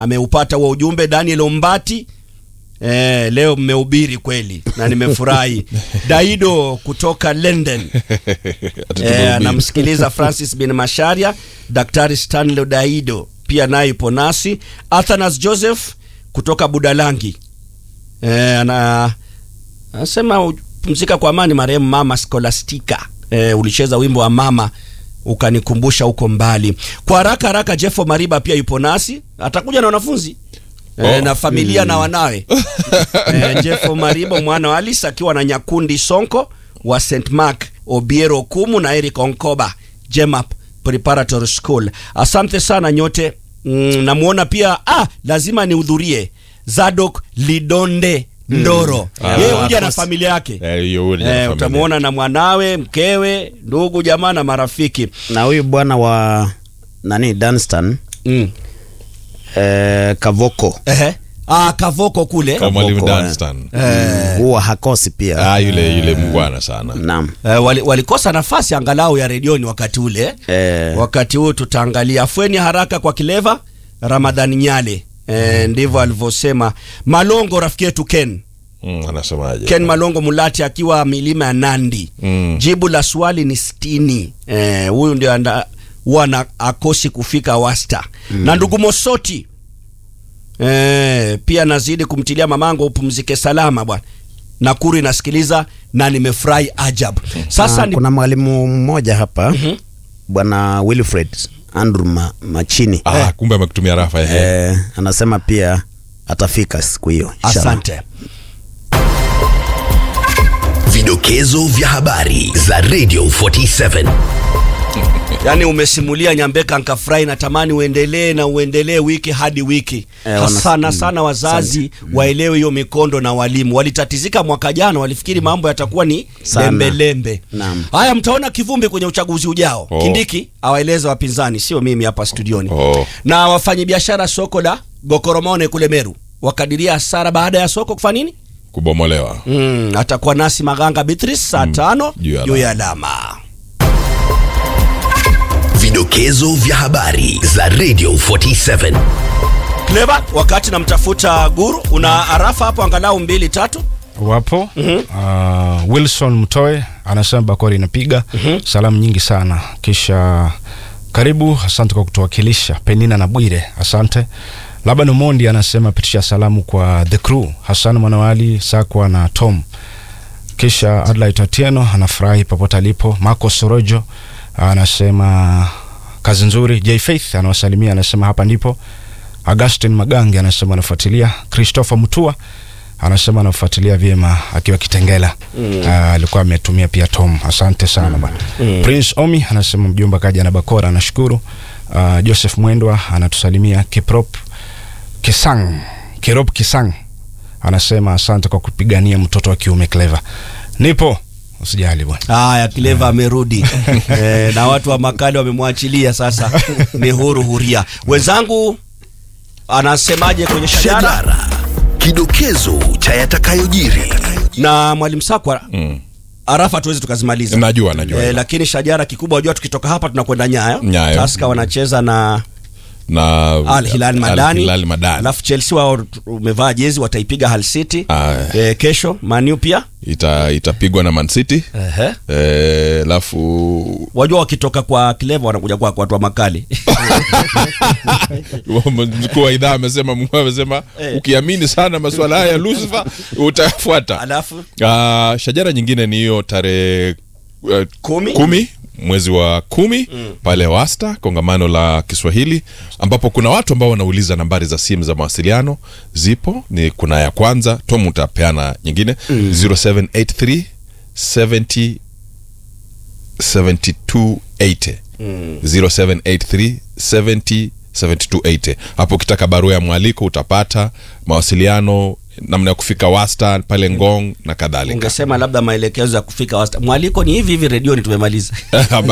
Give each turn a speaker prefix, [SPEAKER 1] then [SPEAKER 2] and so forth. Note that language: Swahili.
[SPEAKER 1] ameupata huo ujumbe. Daniel Ombati eh, leo mmehubiri kweli na nimefurahi. Daido kutoka London eh, anamsikiliza Francis bin Masharia. Daktari Stanley Daido pia naye yupo nasi. Athanas Joseph kutoka Budalangi eh, ana anasema pumzika kwa amani marehemu mama Scholastica. Eh, ulicheza wimbo wa mama ukanikumbusha huko mbali. Kwa haraka haraka, Jeffo Mariba pia yupo nasi, atakuja na wanafunzi eh,
[SPEAKER 2] Oh.
[SPEAKER 1] na familia na wanawe eh, Jeffo Mariba mwana wa Alice akiwa na Nyakundi Sonko wa St Mark Obiero Kumu na Eric Onkoba Jemap Preparatory School. Asante sana nyote. Mm, namuona pia ah, lazima nihudhurie Zadok Lidonde Ndoro
[SPEAKER 2] Ah,
[SPEAKER 1] yeye huja na
[SPEAKER 2] of course.
[SPEAKER 1] familia yake
[SPEAKER 2] Eh, hiyo huja na
[SPEAKER 1] eh,
[SPEAKER 2] familia.
[SPEAKER 1] utamwona na mwanawe, mkewe, ndugu jamaa na marafiki
[SPEAKER 3] na huyu bwana wa nani Dunstan
[SPEAKER 1] mm.
[SPEAKER 3] eh, Kavoko
[SPEAKER 1] Ehe. Ah, Kavoko kule
[SPEAKER 2] Kama mwalimu
[SPEAKER 3] Kavoko, eh.
[SPEAKER 2] Dunstan.
[SPEAKER 3] Mm, huwa hakosi pia
[SPEAKER 2] Ah, yule yule mungwana sana.
[SPEAKER 3] naam
[SPEAKER 1] eh, wali, walikosa nafasi angalau ya redioni wakati ule
[SPEAKER 3] eh,
[SPEAKER 1] wakati huu tutaangalia afueni haraka kwa kileva Ramadhani Nyale eh, ndivyo alivyosema Malongo rafiki yetu Ken
[SPEAKER 2] Mm, anasemaje?
[SPEAKER 1] Ken Malongo Mulati akiwa milima ya Nandi
[SPEAKER 2] Mm.
[SPEAKER 1] jibu la swali ni sitini eh, huyu ndio anda- huwa na akosi kufika wasta na ndugu Mosoti eh, pia nazidi kumtilia mamangu upumzike salama bwana Nakuru inasikiliza na nimefurahi ajabu sasa
[SPEAKER 3] ah,
[SPEAKER 1] ni,
[SPEAKER 3] kuna mwalimu mmoja hapa bwana Wilfred Andrew Ma, Machini
[SPEAKER 2] Ah, kumbe amekutumia rafa ehe.
[SPEAKER 3] eh, anasema pia atafika siku hiyo inshallah.
[SPEAKER 1] asante
[SPEAKER 4] Vidokezo vya habari za Radio 47.
[SPEAKER 1] Yaani umesimulia Nyambeka nkafurahi, natamani uendelee na uendelee wiki hadi wiki
[SPEAKER 3] Eh,
[SPEAKER 1] eh,
[SPEAKER 3] wana-
[SPEAKER 1] sana
[SPEAKER 3] mm,
[SPEAKER 1] sana wazazi waelewe hiyo mikondo na walimu walitatizika mwaka jana, walifikiri mambo yatakuwa ni
[SPEAKER 3] Sana.
[SPEAKER 1] lembelembe.
[SPEAKER 3] Naam.
[SPEAKER 1] Haya, mtaona kivumbi kwenye uchaguzi ujao.
[SPEAKER 2] Oh.
[SPEAKER 1] Kindiki awaeleza wapinzani, sio mimi hapa studioni.
[SPEAKER 2] Oh.
[SPEAKER 1] Na wafanyabiashara soko la Gokoromone kule Meru wakadiria hasara baada ya soko kufanya nini?
[SPEAKER 2] Kubomolewa.
[SPEAKER 1] Mm, atakuwa nasi Maganga Beatrice saa tano
[SPEAKER 2] Juu ya
[SPEAKER 1] juu ya alama.
[SPEAKER 4] Vidokezo vya habari za Radio 47.
[SPEAKER 1] Clever, wakati namtafuta Guru, una arafa hapo angalau mbili tatu.
[SPEAKER 5] wapo uh, wilson mtoe anasema bakori inapiga salamu nyingi sana kisha karibu asante kwa kutuwakilisha penina na bwire asante laban umondi anasema pitisha salamu kwa the crew hasan mwanawali sakwa na tom kisha adlait atieno anafurahi popote alipo marco sorojo anasema kazi nzuri j faith anawasalimia anasema hapa ndipo augustin magange anasema anafuatilia christopher mutua anasema anafuatilia vyema akiwa kitengela mm. alikuwa ametumia pia tom asante sana bwana mm. prince omi anasema mjumba kaja na bakora anashukuru uh, joseph mwendwa anatusalimia kiprop kisang kirop kisang anasema asante kwa kupigania mtoto wa kiume clever nipo usijali bwana
[SPEAKER 1] Haya, Clever amerudi e, na watu wa makali wamemwachilia sasa, ni huru huria. Wenzangu anasemaje kwenye shajara
[SPEAKER 4] Shajara. Kidokezo cha yatakayojiri.
[SPEAKER 1] na mwalimu Sakwa
[SPEAKER 2] Mm.
[SPEAKER 1] arafa tuwezi tukazimaliza
[SPEAKER 2] Najua, najua.
[SPEAKER 1] e, lakini shajara kikubwa wajua, tukitoka hapa tunakwenda Nyayo.
[SPEAKER 2] Nyayo.
[SPEAKER 1] Taska wanacheza na
[SPEAKER 2] Na
[SPEAKER 1] Al Hilal Madani,
[SPEAKER 2] Al Hilal Madani.
[SPEAKER 1] alafu Chelsea wao umevaa jezi wataipiga Hull City
[SPEAKER 2] Ah.
[SPEAKER 1] e, kesho Manu pia
[SPEAKER 2] Ita itapigwa na Man City.
[SPEAKER 1] Ehe.
[SPEAKER 2] Eh, alafu
[SPEAKER 1] wajua wakitoka kwa Clever wanakuja kwa watu wa makali
[SPEAKER 2] mkuu wa idhaa amesema Mungu amesema
[SPEAKER 1] Eh.
[SPEAKER 2] ukiamini sana masuala haya Lucifer utafuata.
[SPEAKER 1] alafu
[SPEAKER 2] Ah, shajara nyingine ni hiyo tarehe uh,
[SPEAKER 1] Kumi.
[SPEAKER 2] kumi mwezi wa kumi pale wasta kongamano la kiswahili ambapo kuna watu ambao wanauliza nambari za simu za mawasiliano zipo ni kuna ya kwanza tom utapeana nyingine 0783 70 7280 0783 70 7280 hapo ukitaka barua ya mwaliko utapata mawasiliano namna ya kufika wasta pale ngong na kadhalika
[SPEAKER 1] ungesema labda maelekezo ya kufika wasta. Mwaliko ni hivi hivi redioni tumemaliza.